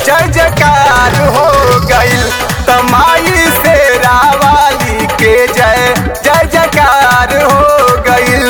जय जयकार हो गईल तमाई से रावाली के जय जय जयकार हो गईल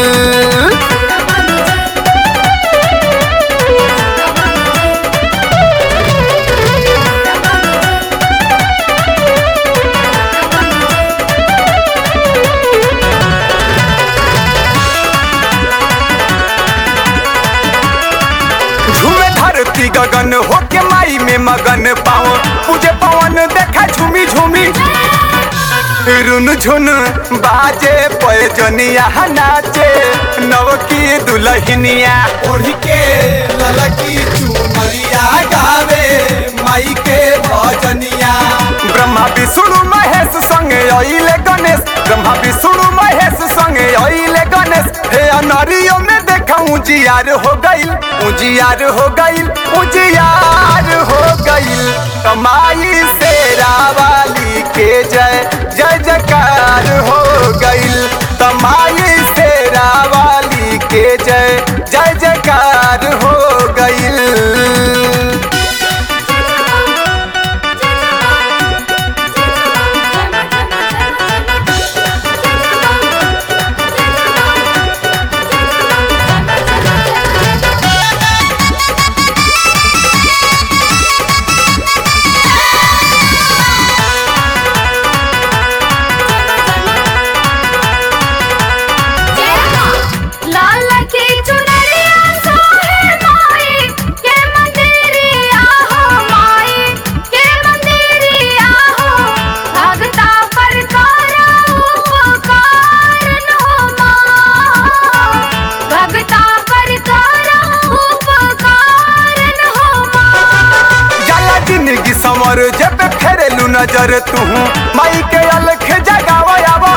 झूमे धरती गगन होके माई में मगन पाओ पूजे पवन देखा झूमी झूमी रुन झुन बाजे पैजनिया नाचे नवकी दुलहिनिया ओढ़ी के ललकी चुमरिया गावे माई के भजनिया ब्रह्मा विष्णु महेश संगे अइले गणेश ब्रह्मा विष्णु महेश संगे अइले गणेश हे अनरियो में देखा उजियार हो गईल उजियार हो गईल उजियार हो गईल कमाई से रावाली के जय जय जयकार हो गईल तमाई से रावाली के जय जय जयकार हो गईल लाल की चुनरिया सोहे माई के मंदिरिया हो माई के मंदिरिया हो भगता पर करा उपकारन हो माँ भगता पर करा उपकारन हो माँ जाला जिंदगी समर जब फेरेलू नजर तू माई के अलख जगावा आवा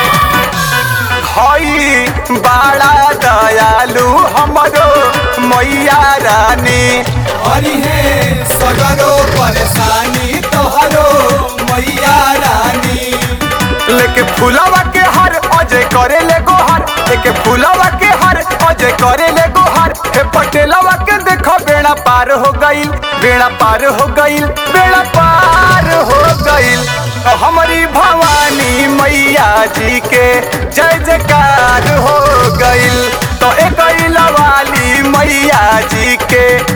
हई बड़ा दयालु हमरो मैया रानी हरी हे सगरो परेशानी तोहरो मैया रानी लेके फूलवा के हर अजय करे ले गोहर लेके फूलवा के हर अजय करे ले गोहर हे पटेलवा के देखो बेड़ा पार हो गईल बेड़ा पार हो गईल बेड़ा पार हो गईल तो हमारी भवानी मैया जी के जय जयकार हो गईल तो एक वाली मैया जी के